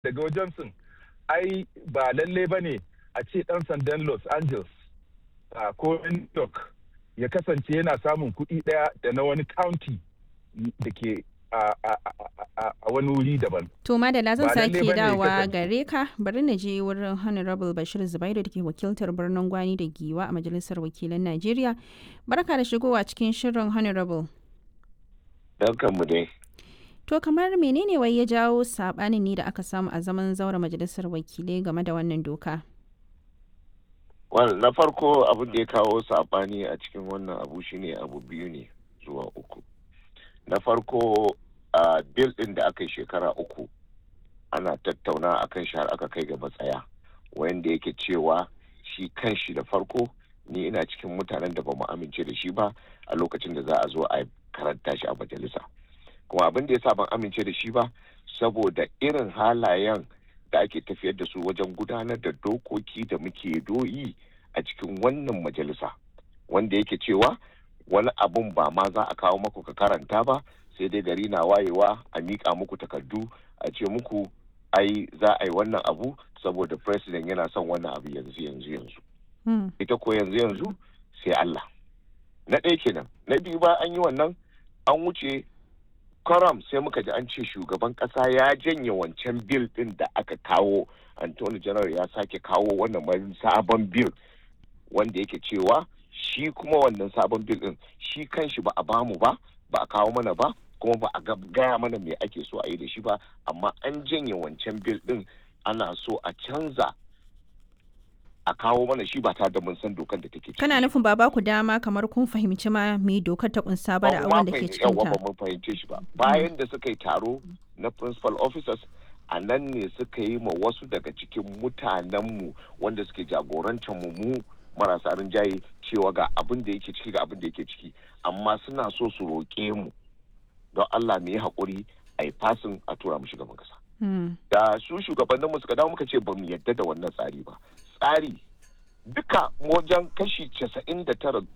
daga wajen sun ai ba lalle ba ne a ce ɗan sandan los angeles ko new york ya kasance yana samun kuɗi ɗaya da na wani county da ke a wani wuri daban. To Madala zan Ba lalle sake bane ya dawa kasance. gare ka bari na je wurin Honorable Bashir Zubairu da ke wakiltar birnin Gwani da Giwa a Majalisar Wakilan Najeriya. Barka da shigowa cikin shirin Honorable. mu dai. To kamar menene wai ya jawo sabanin ne da aka samu a zaman zaura Majalisar Wakilai game da wannan doka? Well, na farko abin da ya kawo saɓani a cikin wannan abu shine abu biyu ne zuwa uku. Na farko a bil ɗin da aka yi shekara uku ana tattauna a kan shi har aka kai ga matsaya wanda yake cewa shi kan shi da farko ni ina cikin mutanen da ba mu amince da shi ba a lokacin da za a zo a karanta shi a majalisa. Kuma abin da ya sa ban amince da shi ba saboda irin halayen da ake tafiyar da su wajen gudanar da dokoki da muke doyi a cikin wannan majalisa wanda yake cewa wani abun ba ma za a kawo maku ka karanta ba sai dai gari na wayewa a miƙa muku takardu a ce muku ai za a yi wannan abu saboda president yana son wannan abu yanzu yanzu yanzu Hmm. ita ko yanzu yanzu sai Allah na ɗaya kenan na biyu ba an yi wannan an wuce karam sai muka ji an ce shugaban ƙasa ya janye wancan bil ɗin da aka kawo Anthony General ya sake kawo wannan wani sabon bil wanda yake cewa shi kuma wannan sabon bil ɗin shi kanshi ba a bamu ba ba a kawo mana ba kuma ba a ga- gaya mana me ake so a yi da shi ba amma an janye wancan bil ɗin ana so a canza a kawo mana shi ba tare da mun san dokan da take ciki. Kana nufin ba ba ku dama kamar kun fahimci ma me dokar ta kunsa ba da Ba abubuwan da ma ke fahimci- cikin yawwa ta. ba mun fahimce shi ba bayan da suka yi taro na principal officers a nan ne suka yi ma wasu daga cikin mutanenmu wanda suke jagorantar mu mu marasa rinjaye cewa ga abin da yake ciki ga abin da yake ciki amma suna so su roƙe mu don Allah mu yi haƙuri a yi fasin a tura mu shugaban kasa Hmm. da su shugabanninmu suka dawo muka ce ba mu yadda da wannan tsari ba tsari duka wajen kashi casa'in da tara